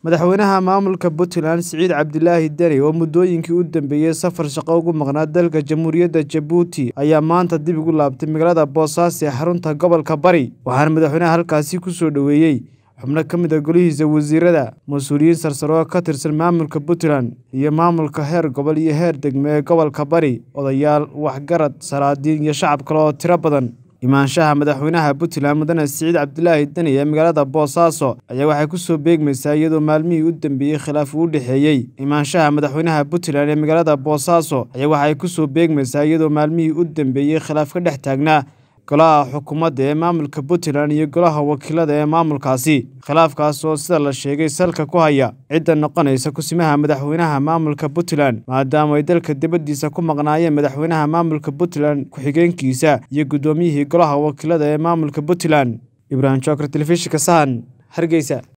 madaxweynaha maamulka puntland siciid cabdilaahi deni oo muddooyinkii u dambeeyey safar shaqo ugu maqnaa dalka jamhuuriyadda jabuuti ayaa maanta dib ugu laabtay magaalada boosaaso ee xarunta gobolka bari waxaana madaxweynaha halkaasi ku soo dhoweeyey xubno ka mid a golihiisa wasiirada mas-uuliyiin sarsare oo ka tirsan maamulka puntland iyo maamulka heer gobol iyo heer degmo ee gobolka bari odayaal waxgarad salaadiin iyo shacab kale oo tiro badan imaanshaha madaxweynaha puntland mudane siciid cabdilaahi deni ee magaalada boosaaso ayaa waxay ku soo beegmaysaa iyadoo maalmihii u dambeeyey khilaaf uu u dhexeeyey imaanshaha madaxweynaha puntland ee magaalada boosaaso ayaa waxay ku soo beegmaysaa iyadoo maalmihii u dambeeyey khilaaf ka dhex taagnaa golaha xukuumadda ee maamulka puntland iyo golaha wakiilada ee maamulkaasi khilaafkaas oo sida la sheegay salka ku haya cidda noqonaysa kusimaha madaxweynaha maamulka puntland maadaama ay dalka dibaddiisa ku maqnaayeen madaxweynaha maamulka puntland ku-xigeenkiisa iyo guddoomiyihii golaha wakiilada ee maamulka puntland ibraahim jookar telefishinka sahan hargeysa